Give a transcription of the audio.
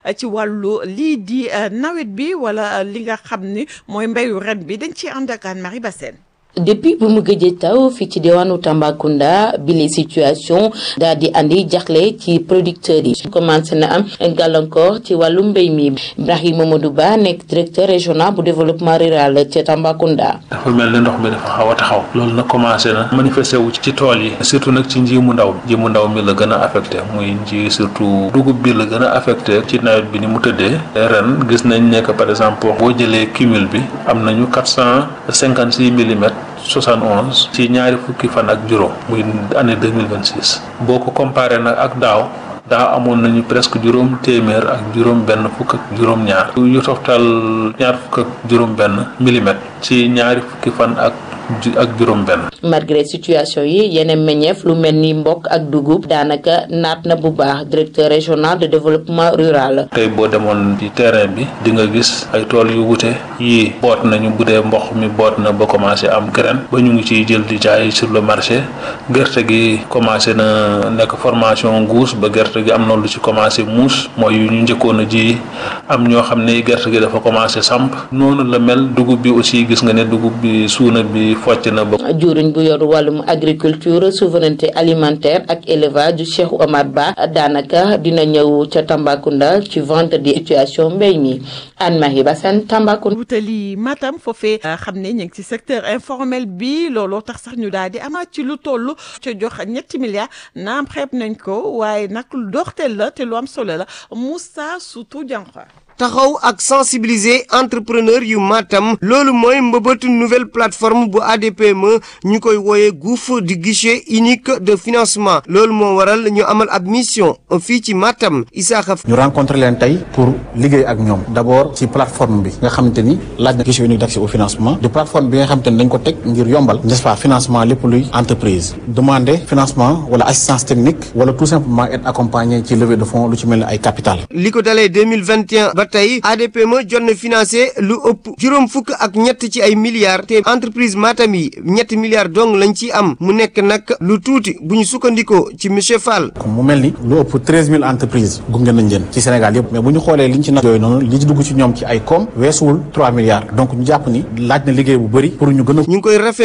ci wàllu lii di nawet bi wala li nga xam ni mooy mbéyu ren bi dañ ci ànd ak Anne-Marie Bassène depuis bu mu gëjee taw fii ci diwaanu Tambacounda bi les situation daal di andi jaxle ci producteurs yi commencé na am gàllankoor ci wàllu mbéy mi Ibrahima Mamadou Ba nekk directeur régional bu développement rural ci Tambacounda. dafa mel ni ndox mi dafa xaw a taxaw loolu nag commencé na manifesté wu ci tool yi surtout nag ci nji mu ndaw nji mu ndaw mi la gën a affecté muy nji surtout dugub bi la gën a affecté ci nawet bi ni mu tëddee ren gis nañ ne que par exemple boo jëlee cumul bi am nañu quatre cent cinquante six millimètres 71 ci ñaari fukki fan ak juróom muy année 2026 boo ko comparé nag ak daaw daaw amoon nañu presque juróom téeméer ak juróom benn fukk ak juróom ñaar yu toftal ñaar fukk ak juróom benn millimètre ci ñaari fukki fan ak ak juróom benn malgré situation yi yeneen meññeef lu mel ni mbokk ak dugub daanaka naat na bu baax directeur régional de développement rural tey boo demoon ci terrain bi di nga gis ay tool yu wute yii boot nañu bu dee mboq mi boot na ba commencé am graine ba ñu ngi ciy jël di jaay sur le marché gerte gi commencé na nekk formation guus ba gerte gi am na lu ci commencé muus mooy yu ñu njëkkoon a ji am ñoo xam ne gerte gi dafa commencé samp noonu la mel dugub bi aussi gis nga ne dugub bi suuna bi focc na ba juriñ bu yor wàllum agriculture souveraineté alimentaire ak élevage du Cheikh Omar Ba daanaka dina ñëw ca Tambacounda ci vendredi situation mbéy mi Anne Marie Bassène Tambacounda. wutali Matam foofee xam ne ñu ngi ci secteur informel bi looloo tax sax ñu daal di amaat ci lu toll ca jox ñetti milliards naam xeeb nañ ko waaye nag lu doxteel la te lu am solo la Moussa Soutou Diankha. taxaw ak sensibiliser entrepreneur yu Matam loolu mooy mbëbëtu nouvelle plateforme bu ADPME ñu koy wooye gouffre du guichet unique de financement loolu moo waral ñu amal ab mission fii ci Matam Isaaxa ñu rencontré leen tey pour liggéey ak ñoom d'abord ci plateforme bi nga xamante ni laaj na guichet unique d'accès au financement de plateforme bi nga xamante ni dañ ko teg ngir yombal n'est-ce pas financement lépp luy entreprise demander financement wala assistance technique wala tout simplement être accompagné ci levée de fonds lu ci mel ni ay capital li ko dalee 2021 ba tey ADPME jot na financé lu ëpp juróom fukk ak ñett ci ay milliards te entreprise Matam yi ñetti milliards dong lañ ci am mu nekk nag lu tuuti bu ñu sukkandikoo ci monsieur Fall. mu mel ni lu ëpp treize mille entreprises gunge nañ leen ci Sénégal yëpp mais bu ñu xoolee liñ ci nag yooyu noonu li ci dugg ci ñoom ci ay koom weesuwul trois milliards donc ñu jàpp ni laaj na liggéey bu bëri pour ñu gën a. ñu ngi koy rafet